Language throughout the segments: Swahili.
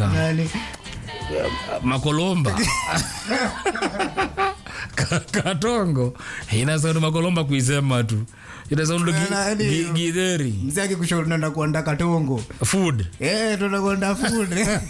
inakaa Nani? makolomba Ka- katongo inasound makolomba kuisema tu inasound gi- Nani? gi- githeri mzee akikushauri naenda kuanda katongo food Eh, tunakwenda food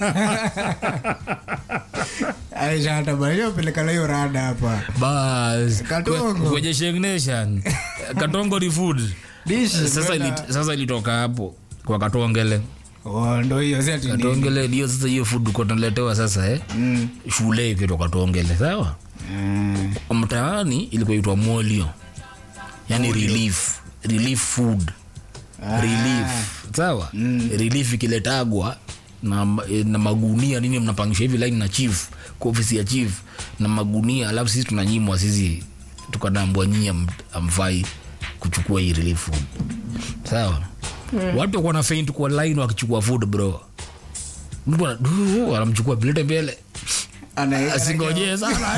aisha hata bado pelekana hiyo rada hapa bas Katongo. Kwe- kwenye Sheng Nation katongo ni food Dish, sasa kwenda- ilit- sasa ilitoka hapo kwa katongele Oh, ndo hiyo si ati nini. katongele ndio sasa hiyo food uko tunaletewa sasa eh Mm. shule ikitoka katongele sawa Mm. mtaani ilikuwa itwa molio yani relief relief food relief sawa relief ikiletagwa na, na magunia nini mnapangisha hivi line na chief kwa ofisi ya chief na magunia alafu sisi tunanyimwa sisi tukadambwa nyie am- amfai kuchukua hii relief food sawa watu wakuwa na faint kwa line wakichukua food bro mtu ana- du, anamchukua pilete mbele Ana- asingojee sana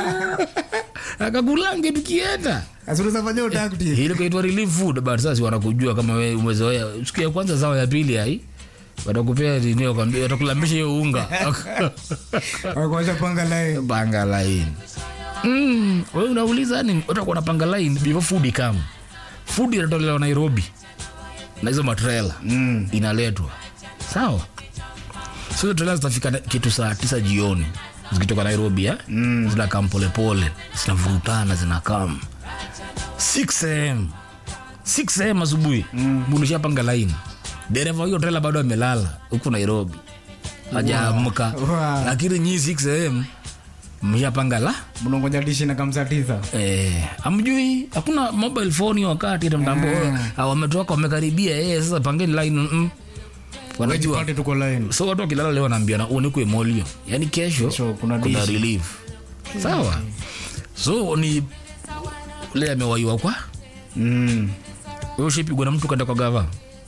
akakulange tukienda Asi unaweza fanya utakti. ile kaitwa relief food but sasa wanakujua kama wewe umezoea siku ya kwanza sawa ya pili hai watakupea nini wakwambia watakulambisha hiyo unga Wakuacha panga line. panga line mm, wewe unauliza ni utakuwa na panga line before food ikam food inatolewa Nairobi na hizo matrela Mm. inaletwa sawa so hizo trela zitafika na- kitu saa tisa jioni zikitoka nairobi eh? mm. zinakam polepole zinavurutana zinakam 6 am 6 am asubuhi mm. bunishapanga laini dereva hiyo trela bado amelala huku nairobi hajaamka Wow. lakini nyii 6 am mshapanga la mnangoja dishi na kamsa tisa Eh, amjui hakuna mobile phone hiyo wakati ita mtambo ah. wametoka wamekaribia eh, sasa pangeni line mm. wanajua pate tuko line so watu wakilala leo wanaambiana unikwe molio yani kesho Kesho kuna kuna dishi. relief sawa so ni ule amewaiwa kwa mm. wewe ushipigwa na mtu kaenda kwa gava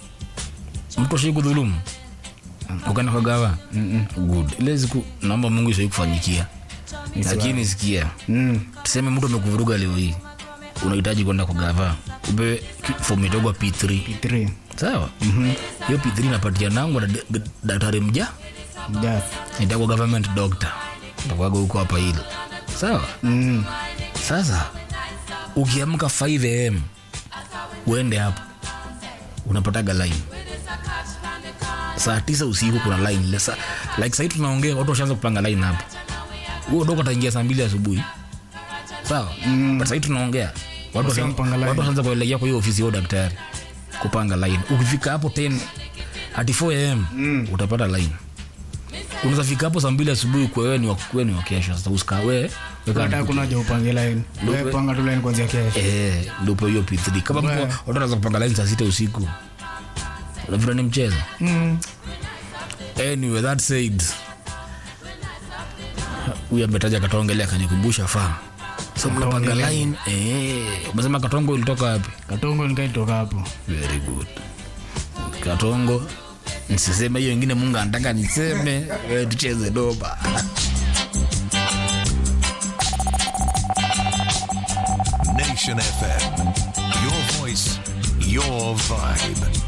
mtu ashai kudhulumu ukaenda kwa gava good ile siku naomba mungu ishai kufanyikia lakini sikia Mm. tuseme mtu amekuvuruga leo hii unahitaji kwenda kwa gava upewe ki- fomu itogwa p3 Three. sawa hiyo p3 inapatia nangu na d- d- daktari mja Yes. itakuwa government doctor itakuwaga huko hapa hili sawa Mm. sasa ukiamka 5 am uende hapo unapataga line saa tisa usiku kuna line Le- sa- like sahii tunaongea watu washaanza kupanga line hapo huo dogo ataingia saa mbili asubuhi sawa mm. but sahii tunaongea watu Washampanga washa- line. watu washaanza kuelekea kwa hiyo ofisi yao daktari kupanga line ukifika hapo 10 hadi 4 am mm. utapata line unaweza fika hapo saa mbili asubuhi kwa wewe ni wa wewe ni wa kesho sasa usikawe hata kuna haja upange line Wewe panga tu line kuanzia kesho Eh, ndipo hiyo p3 kama mko watu wanaweza kupanga line saa sita usiku unavira ni mchezo Mm. anyway that said huyu ametaja katongelea akanikumbusha faa so mnapanga line eh umesema katongo ilitoka wapi katongo nikaitoka hapo very good katongo nisiseme hiyo ingine mungu anataka niseme wewe tucheze doba Nation FM. Your voice, your vibe.